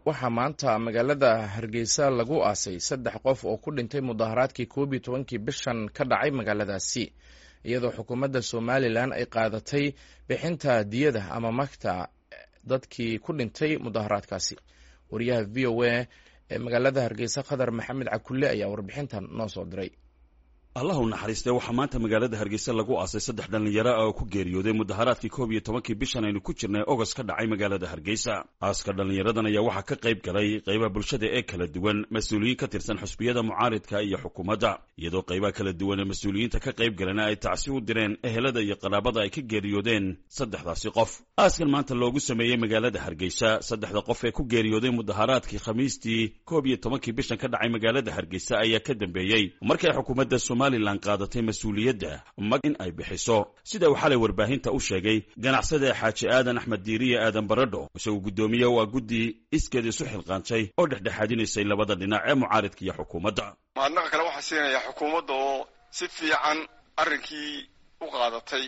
waxaa maanta magaalada hargeysa lagu aasay saddex qof oo ku dhintay mudaharaadkii koob iyo tobankii bishan ka dhacay magaaladaasi iyadoo xukuumadda somalilan ay qaadatay bixinta diyada ama magta dadkii ku dhintay mudaharaadkaasi wariyaha v o a ee magaalada hargeysa khadar maxamed cakulle ayaa warbixintan noo soo diray allah u naxariistee waxaa maanta magaalada hargeysa lagu aasay saddex dhallinyaro ah oo ku geeriyooday mudaharaadkii koob iyo tobankii bishan aynu ku jirnay ogos ka dhacay magaalada hargeysa aaska dhallinyaradan ayaa waxaa ka qayb galay qaybaha bulshada ee kala duwan mas-uuliyiin ka tirsan xusbiyada mucaaridka iyo xukuumadda iyadoo qaybaha kala duwan ee mas-uuliyiinta ka qayb galana ay tacsi u direen ehelada iyo qaraabada ay ka geeriyoodeen saddexdaasi qof aaskan maanta loogu sameeyey magaalada hargeysa saddexda qof ee ku geeriyooday mudaharaadkii khamiistii koob iyo tobankii bishan ka dhacay magaalada hargeysa ayaa ka dambeeyey markii ay xukuumadda somalilan qaadatay mas-uuliyadda mag in ay bixiso sida uu xalay warbaahinta u sheegay ganacsada xaaji aadan axmed diiriye aadan baradho isaguo guddoomiye waa guddi iskeed isu xilqaantay oo dhexdhexaadinaysay labada dhinac ee mucaaridka iyo xukuumadda mahadnaqa kale waxaa siinaya xukuumadda oo si fiican arrinkii u qaadatay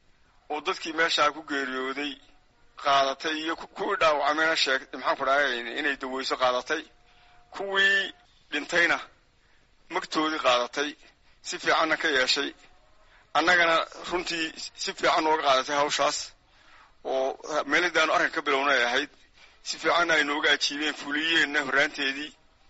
oo dadkii meeshaa ku geeriyooday qaadatay iyo kuwii dhaawacmayna sheeg maxaan ku dhahay inay daweyso qaadatay kuwii dhintayna magtoodii qaadatay si fiicanna ka yeeshay annagana runtii si fiican nooga qaadatay hawshaas oo meelidaanu arrinka ka bilowna ay ahayd si fiicanna ay nooga ajiibeen fuliyeenna horraanteedii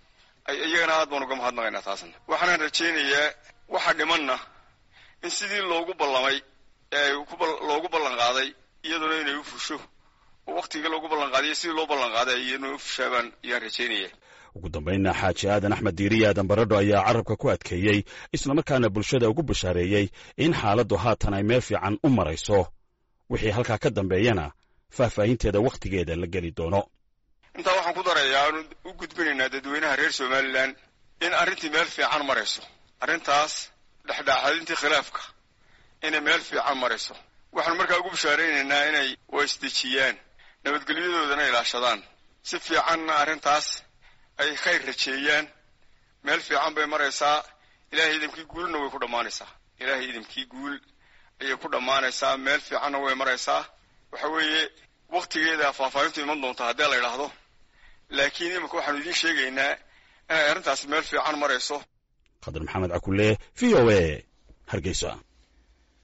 ay iyagana aad baan uga mahadnaqaynaa taasna waxaanaan rajaynayaa waxa dhimanna in sidii loogu ballamay ee loogu ballan qaaday iyaduna inay u fusho oo waktigii loogu ballan qaadiyo sidii loo ballan qaaday iyaduna u fushaabaan ayaan rajaynaya ugu dambaynna xaaji aadan axmed diiriye aadan baradho ayaa carabka ku adkeeyey islamarkaana bulshada ugu bashaareeyey in xaaladdu haatan ay meel fiican u marayso wixii halkaa ka dambeeyana faahfaahinteeda wakhtigeeda la geli doono intaa waxaan ku darayaa aanu u gudbinaynaa dadweynaha reer somalilan in arrintii meel fiican marayso arrintaas dhexdhexaadintii khilaafka inay meel fiican marayso waxaanu markaa ugu bashaaraynaynaa inay waisdejiyaan nabadgelyadoodana ilaashadaan si fiicanna arrintaas ay khayr rajeeyaan meel fiican bay maraysaa ilaahay idamkii guulna way ku dhammaanaysaa ilaahay idamkii guul ayay ku dhammaanaysaa meel fiicanna way maraysaa waxa weeye wakhtigeeda faahfaahintu iman doonta haddii la idhaahdo laakiin iminka waxaanu idiin sheegaynaa inay arrintaasi meel fiican marayso khadar maxamed cakulle v o a hargeysa